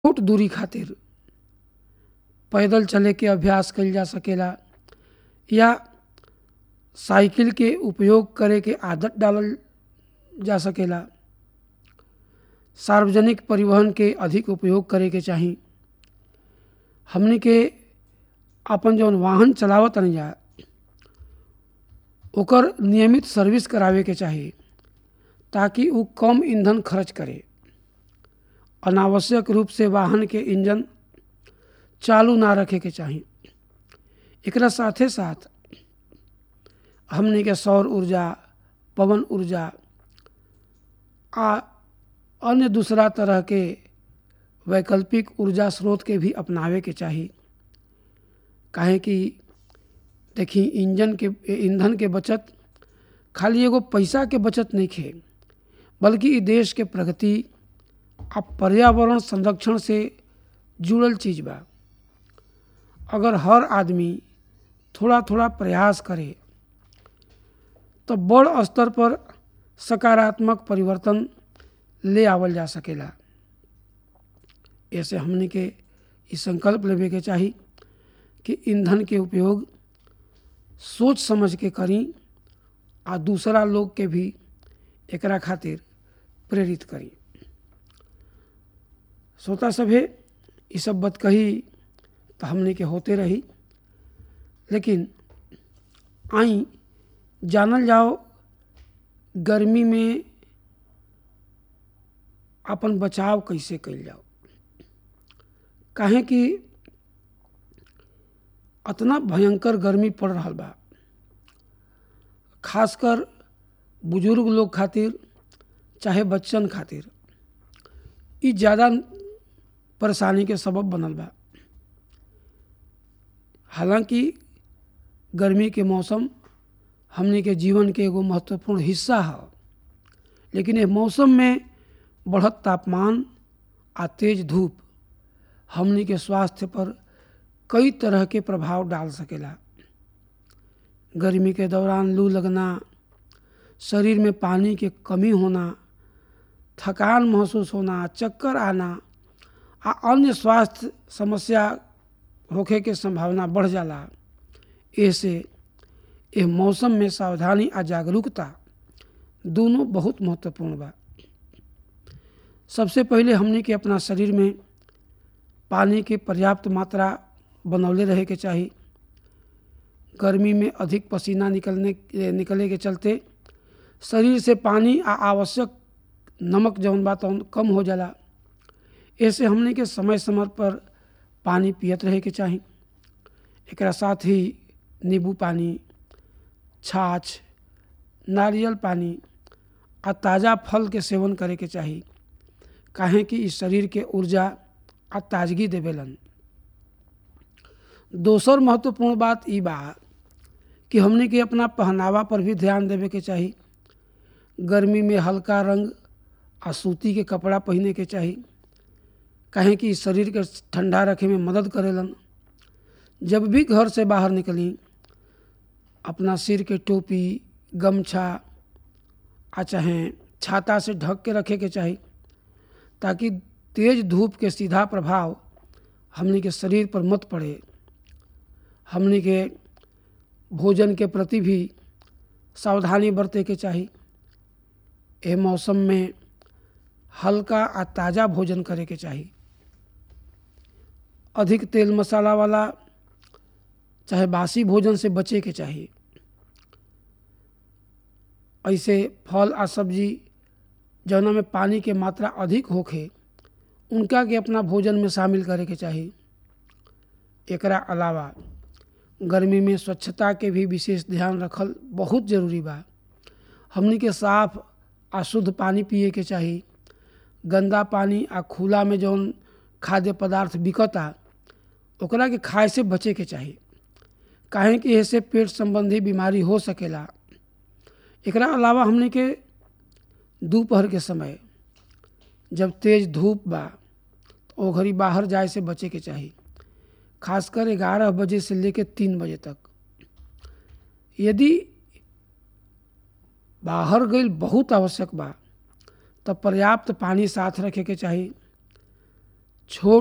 छोट दूरी खातिर पैदल चले के अभ्यास कइल जा सकेला या साइकिल के उपयोग करे के आदत डालल जा सकेला सार्वजनिक परिवहन के अधिक उपयोग करे के चाही हमनी के अपन जौन वाहन चलावत तनी जा ओकर नियमित सर्विस करावे के चाही ताकि उ कम ईंधन खर्च करे अनावश्यक रूप से वाहन के इंजन चालू ना रखे के चाही एकरा साथे साथ हमनी के सौर ऊर्जा पवन ऊर्जा आ अन्य दूसरा तरह के वैकल्पिक ऊर्जा स्रोत के भी अपनावे के चाही काहे कि देखी इंजन के ईंधन के बचत खाली एगो पैसा के बचत नहीं खे बल्कि इ देश के प्रगति आ पर्यावरण संरक्षण से जुड़ल चीज बा अगर हर आदमी थोड़ा थोड़ा प्रयास करे तो बड़ स्तर पर सकारात्मक परिवर्तन ले आवल जा सकेला ऐसे हमने के ई संकल्प लेवे के चाही कि ईंधन के उपयोग सोच समझ के करी आ दूसरा लोग के भी एकरा खातिर प्रेरित करी श्रोता सभे ये सब बात कही तो हमने के होते रही लेकिन आई जानल जाओ गर्मी में अपन बचाव कैसे कइल जाओ काहे कि अतना भयंकर गर्मी पड़ रहा बा खासकर बुजुर्ग लोग खातिर चाहे बच्चन खातिर ई ज़्यादा परेशानी के सबब बनल बा हालांकि गर्मी के मौसम हमने के जीवन के एगो महत्वपूर्ण हिस्सा है लेकिन ये मौसम में बढ़त तापमान आ तेज धूप हमनी के स्वास्थ्य पर कई तरह के प्रभाव डाल सकेला गर्मी के दौरान लू लगना शरीर में पानी के कमी होना थकान महसूस होना चक्कर आना आ अन्य स्वास्थ्य समस्या होखे के संभावना बढ़ जाला ऐसे यह मौसम में सावधानी आ जागरूकता दोनों बहुत महत्वपूर्ण बा सबसे पहले हमने के अपना शरीर में पानी की पर्याप्त मात्रा बनौले रहे के चाही गर्मी में अधिक पसीना निकलने निकले के चलते शरीर से पानी आ आवश्यक नमक जौन बा तौन कम हो जाला ऐसे हमने के समय समय पर पानी पियत रहे के चाही एकरा साथ ही नींबू पानी छाछ नारियल पानी आ ताज़ा फल के सेवन करे के चाही काहे कि इस शरीर के ऊर्जा आ ताजगी देवेलन दोसर महत्वपूर्ण बात ई बा कि हमने के अपना पहनावा पर भी ध्यान देवे के चाही गर्मी में हल्का रंग आ सूती के कपड़ा पहने के चाही काहे कि शरीर के ठंडा रखे में मदद करेलन जब भी घर से बाहर निकली अपना सिर के टोपी गमछा आ चाहे छाता से ढक के रखे के चाही ताकि तेज धूप के सीधा प्रभाव हमने के शरीर पर मत पड़े हमने के भोजन के प्रति भी सावधानी बरते के चाही एह मौसम में हल्का आ ताज़ा भोजन करे के चाही अधिक तेल मसाला वाला चाहे बासी भोजन से बचे के चाहिए ऐसे फल आ सब्जी जौना में पानी के मात्रा अधिक होखे उनका के अपना भोजन में शामिल करे के चाही एकरा अलावा गर्मी में स्वच्छता के भी विशेष ध्यान रखल बहुत जरूरी बा हमनी के साफ आ शुद्ध पानी पिए के चाही गंदा पानी आ खुला में जौन खाद्य पदार्थ बिकता ओकरा के खाए से बचे के चाही काहे कि ऐसे पेट संबंधी बीमारी हो सकेला एकरा अलावा हमने के दोपहर के समय जब तेज धूप बा तो ओ घड़ी बाहर जाए से बचे के चाही खासकर ग्यारह बजे से लेकर तीन बजे तक यदि बाहर गई बहुत आवश्यक बा तब पर्याप्त पानी साथ रखे के चाही छोट